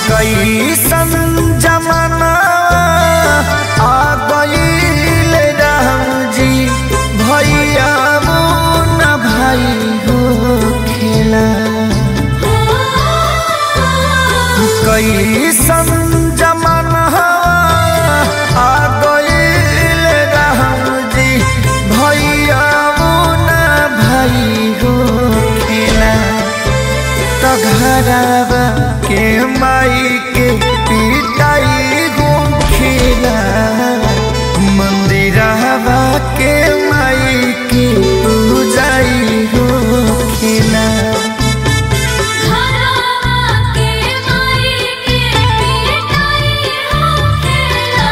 कैसन जमाना आ गईल राम जी भैया न भाई हो खेला कैसन जमाना आ गईल राम जी भैया न भाई हो खेला तो घरवा के माई के पिटाई हो खेला मंदिरवा के माई के पूजाई हो खेला घरवा के माई के पिटाई हो खेला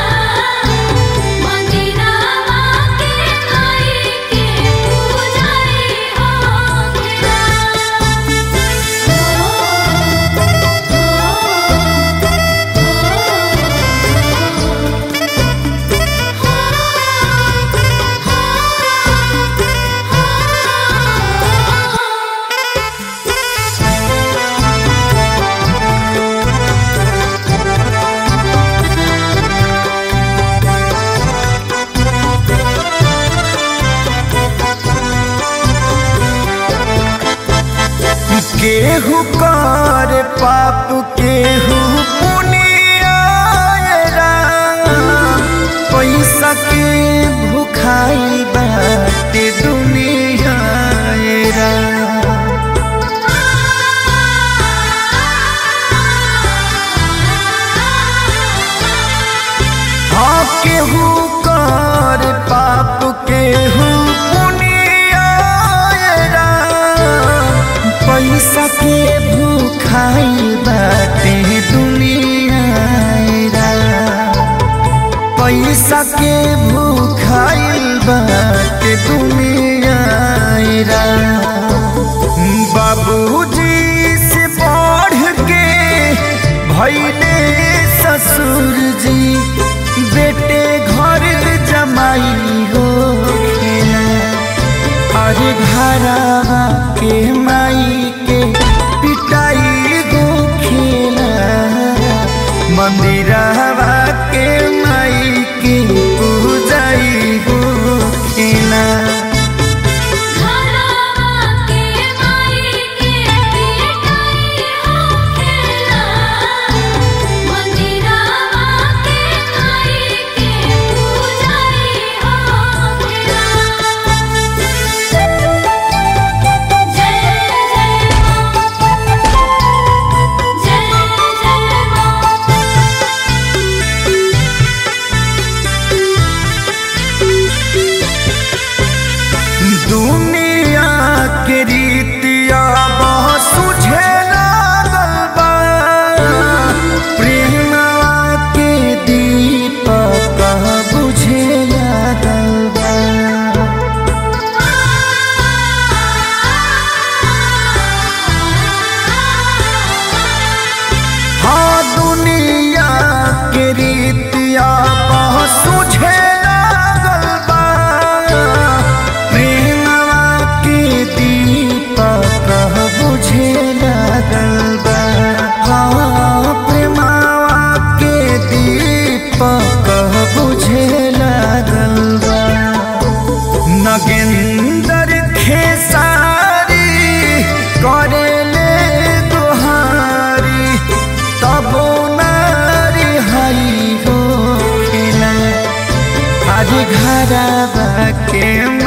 मंदिरवा के माई के पूजाई हो खेला केहू कर पाप केहू पुनिया पैसा के भुखाई बाटे दुनिया रा। हाँ केहू कर पाप केहू पुनिया पैसा के भूखाई बाटे दुनिया रा। पैसा के भूखाई बाटे दुनिया रा। बाबूजी से बढ़ के भैले ससुर जी बेटे घर जमाई हो खेला अरे घरवा के माई के पिटाई गो खेला मंदिरवा के माई के पूजाई गो खेला घरवा के माई के पिटाई हो खेला मंदिरवा के माई के पूजाई हो खेला जय जय मां जय दुनिया के रीतिया बहुत सुझे लागल बा प्रेमवा के दीपक बुझे लागल बा हाँ दुनिया के रीतिया बहुत सुझे लागल बा प्रेमवा के दीपक बुझे लागल बा हाँ प्रेमवा के दीपक बुझे लागल बा नगेंदर खेसारी करेले दुहारी तबो नारी हई हो खेला आज घरवा के